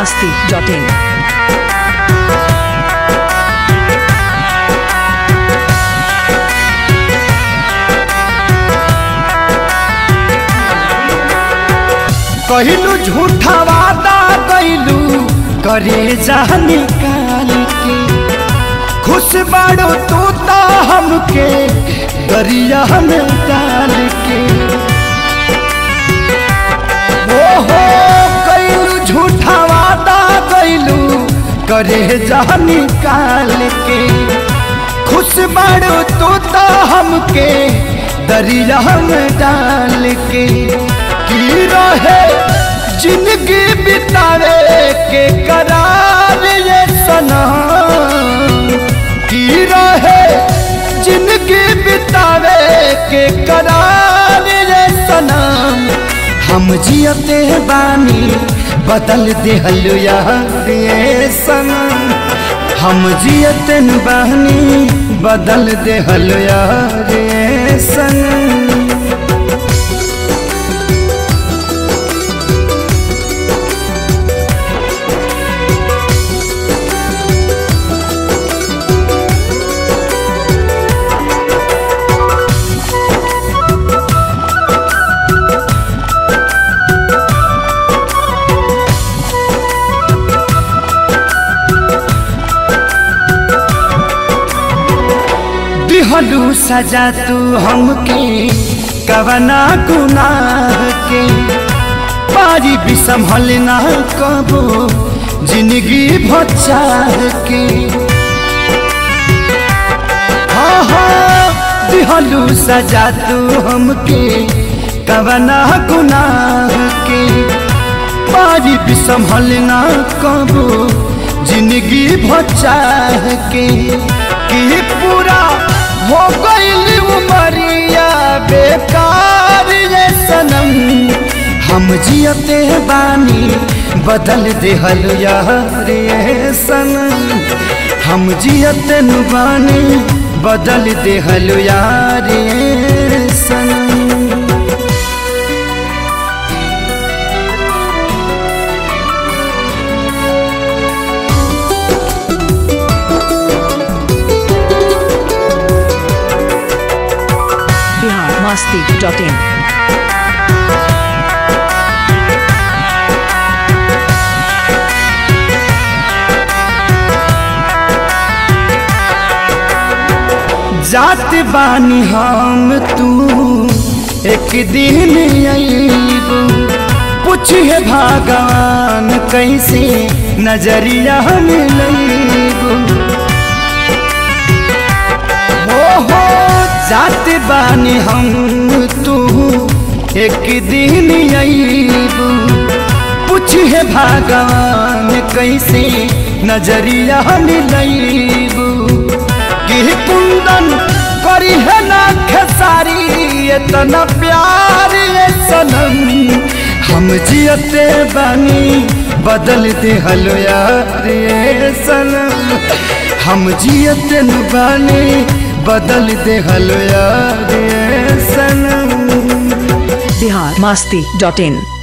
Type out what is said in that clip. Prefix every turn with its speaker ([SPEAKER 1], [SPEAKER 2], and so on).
[SPEAKER 1] masti.in.
[SPEAKER 2] कहलू झूठा वादा कैलू करे जा निकाल के खुश बाड़ो तू तो हमके दरिया में डाल के ओ हो कैलू झूठा वादा कैलू करे जा निकाल के खुश बाड़ो तू तो हमके दरिया में डाल के की रहे जिंदगी बितावे के करार ये सनम की रहे जिंदगी बितावे के करार ये सनम हम जियते बानी बदल दिहल यार ये सनम हम जियतन बानी बदल दिहल यार ये सनम दिहलू सजा तू हमके कवना गुनाह के पारी भी संभल ना कबो जिंदगी भचाह के हाँ हाँ दिहलू सजा तू हमके कवना गुनाह के पारी भी संभल ना कबो जिंदगी भचाह के कि पूरा हो गईल उमरिया बेकार ये सनम हम जियते बानी बदल देहल यार ये सनम हम जियते नु बानी बदल देहल यार ये सनम
[SPEAKER 1] Bihar masti.in.
[SPEAKER 2] जात बानी हम तू एक दिन अईबू पूछिए भगवान कैसे नजरिया मिलबू हो हो जात बानी हम तू एक दिन अईबू पूछिए भगवान कैसे नजरिया मिलबू कि कुंदन करी है ना खेसारी इतना प्यार ये सनम हम जियते बानी बदल दे हलो यार ये सनम हम जियते न बानी बदल दे हलो यार ये सनम
[SPEAKER 1] Bihar masti.in.